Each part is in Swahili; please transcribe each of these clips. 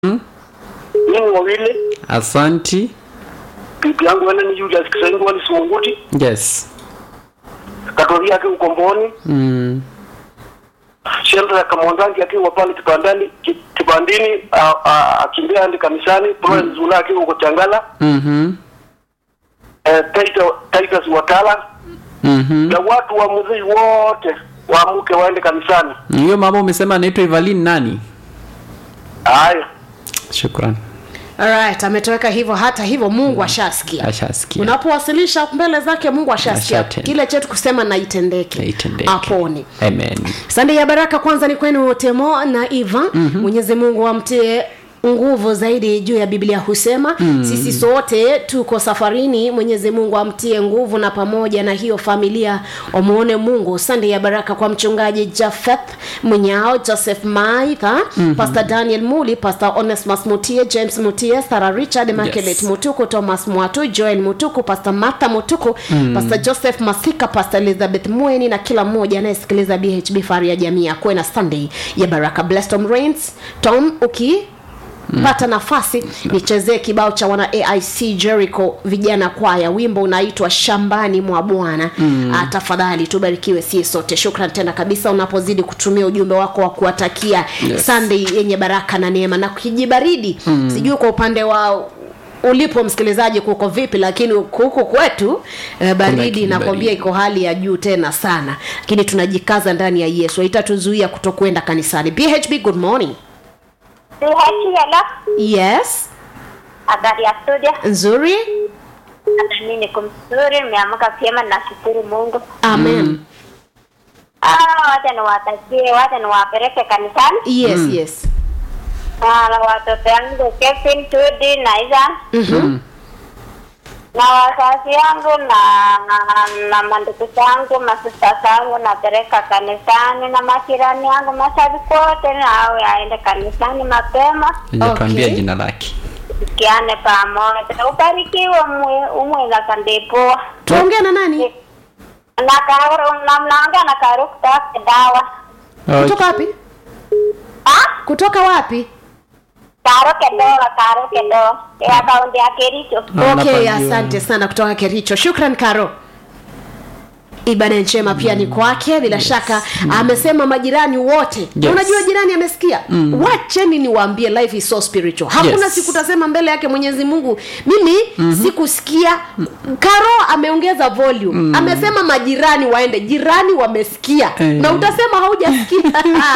mimi wawili asanti bibi yangu wene ni Julius Kisengo wali Simunguti yes katori yake ukomboni mm. Shendra Kamonzangi akiwa pale kibandani ki- kibandini a- a- akimbia hadi kanisani Florence Zula akiwa huko Changala mm-hmm. eh, Titus Titus Watala Mm-hmm. na watu wa muziki wote waamuke waende kanisani. hiyo mama umesema anaitwa evalin nani Haya, shukran Alright, ametoweka hivyo. Hata hivyo Mungu ashasikia. ashasikia Unapowasilisha mbele zake Mungu ashasikia. Ashatenda. Kile chetu kusema na itendeke, Itendeke. apone. amen Sande ya baraka kwanza ni kwenu Temo na Eva. Mm-hmm. Mwenyezi Mungu amtie nguvu zaidi juu ya Biblia husema mm. sisi sote tuko safarini. Mwenyezi Mungu amtie nguvu na pamoja na hiyo familia wamuone Mungu. Sande ya baraka kwa mchungaji Jafeth Mwenyao, Joseph Maitha, mm-hmm. Pastor Daniel Muli, Pastor Onesmus Mutie, James Mutie, Sarah Richard, Makelet Yes. Mutuku, Thomas Mwatu, Joel Mutuku, Pastor Martha Mutuku, mm. Pastor Joseph Masika, Pastor Elizabeth Mweni na kila mmoja anayesikiliza BHB Fahari ya Jamii akuwe na Sunday ya baraka. Bless Tom Rains, Tom uki pata nafasi nichezee kibao cha wana aic jericho vijana kwaya wimbo unaitwa shambani mwa bwana mm. tafadhali tubarikiwe sie sote shukran tena kabisa unapozidi kutumia ujumbe wako wa kuwatakia Yes. sunday yenye baraka na neema na kijibaridi mm. sijui kwa upande wa ulipo msikilizaji kuko vipi lakini huku kwetu eh, baridi kijibaridi. nakwambia iko hali ya juu tena sana lakini tunajikaza ndani ya yesu haitatuzuia kutokwenda kanisani bhb good morning Hello, yes habari ya studio. nzuri Hata mimi niko mzuri, nimeamka vyema, nashukuru Mungu. amen Ah, wacha niwatakie, wacha niwapeleke kanisani yes yes Ah, na watoto yangu Kevin, Tudi na Izan Mhm. na wazazi yangu na na, na mandugu zangu masista zangu napeleka kanisani na majirani yangu mashabiki wote nawe aende kanisani mapema ijatuambia Okay. jina lake tukiane pamoja. Ubarikiwe umwe umwe na kandepoa tuongee na nani na karo na mnaongea na karo kutoka dawa kutoka wapi ah kutoka wapi karo kedoa karo kedoa ya kaunti ya Kericho Ah, okay napajua. asante sana kutoka kericho shukran karo ibada njema pia ni kwake bila yes. shaka amesema majirani wote Yes. unajua jirani amesikia mm. wacheni niwaambie life is so spiritual hakuna Yes. siku tasema mbele yake mwenyezi mungu mimi mm-hmm. sikusikia karo ameongeza volume mm. amesema majirani waende jirani wamesikia Eh. na utasema haujasikia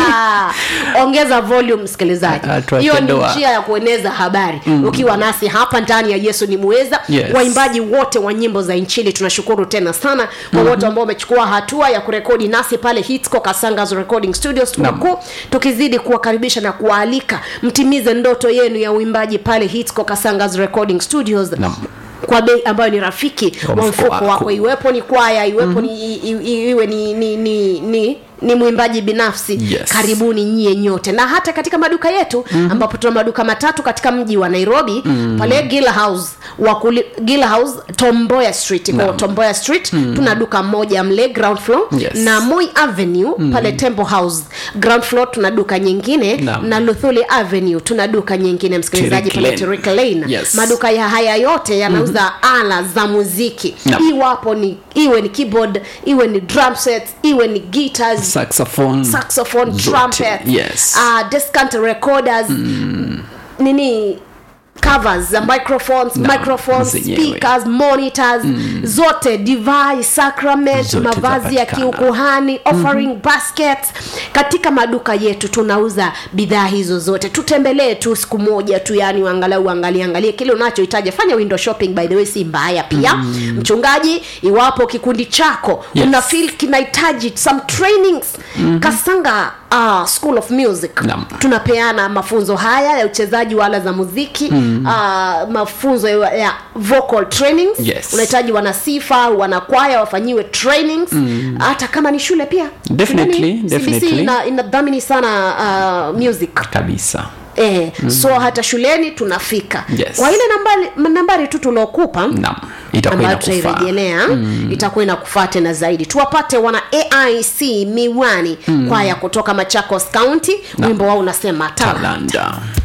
ongeza volume msikilizaji Ah, tuweke hiyo ni ndoa. njia ya kueneza habari mm. ukiwa nasi hapa ndani ya yesu ni muweza Yes. waimbaji wote wa nyimbo za inchili tunashukuru tena sana kwa mm-hmm. wote ambao wamechukua hatua ya kurekodi nasi pale hitco kasangas recording studios Naam. tuko tukizidi kuwakaribisha na kuwaalika mtimize ndoto yenu ya uimbaji pale hitco kasangas recording studios Naam. kwa bei ambayo ni rafiki Wa wa mfuko mfuko wako. wako iwepo ni kwaya iwepo mm-hmm. ni, i, i, iwe ni ni ni, ni ni mwimbaji binafsi Yes. karibuni nyie nyote na hata katika maduka yetu mm-hmm. ambapo tuna maduka matatu katika mji wa nairobi mm-hmm. pale gila house wakuli, gila house tomboya street kwa Naam. tomboya street mm-hmm. tuna duka moja mle ground floor Yes. na moi avenue mm-hmm. pale temple house ground floor tuna duka nyingine Naam. na luthuli avenue tuna duka nyingine msikilizaji Tirik pale Lane. Tirik lane Yes. maduka ya haya yote yanauza mm-hmm. ala za muziki Naam. iwapo ni iwe ni keyboard iwe ni drum sets iwe ni guitars saxophone saxophone Zote, trumpet yes. uh, descant recorders mm. nini covers za microphones Naam, microphones zenyewe. speakers monitors mm. zote device sacrament Zote mavazi ya zapatikana. kiukuhani offering mm-hmm. baskets katika maduka yetu tunauza bidhaa hizo zote tutembelee tu siku moja tu yani angalau angalie angalie kile unachohitaji fanya window shopping by the way si mbaya pia mm. mchungaji iwapo kikundi chako Yes. una feel kinahitaji some trainings mm-hmm. kasanga uh, school of music Naam. tunapeana mafunzo haya ya uchezaji wa ala za muziki mm. uh, mafunzo ya, ya vocal trainings Yes. unahitaji wanasifa wanakwaya wafanyiwe trainings mm. hata kama ni shule pia Definitely, Shuleni, definitely. CBC ina- inadhamini sana uh, music kabisa Eh, mm. so hata shuleni tunafika Yes. kwa ile nambari, nambari tu tuliokupa naam itakuwa ambayo inakufaa tutairejelea mm. itakuwa inakufaa tena zaidi tuwapate wana aic miwani mm. kwaya kutoka machakos county wimbo wao unasema talanta talanda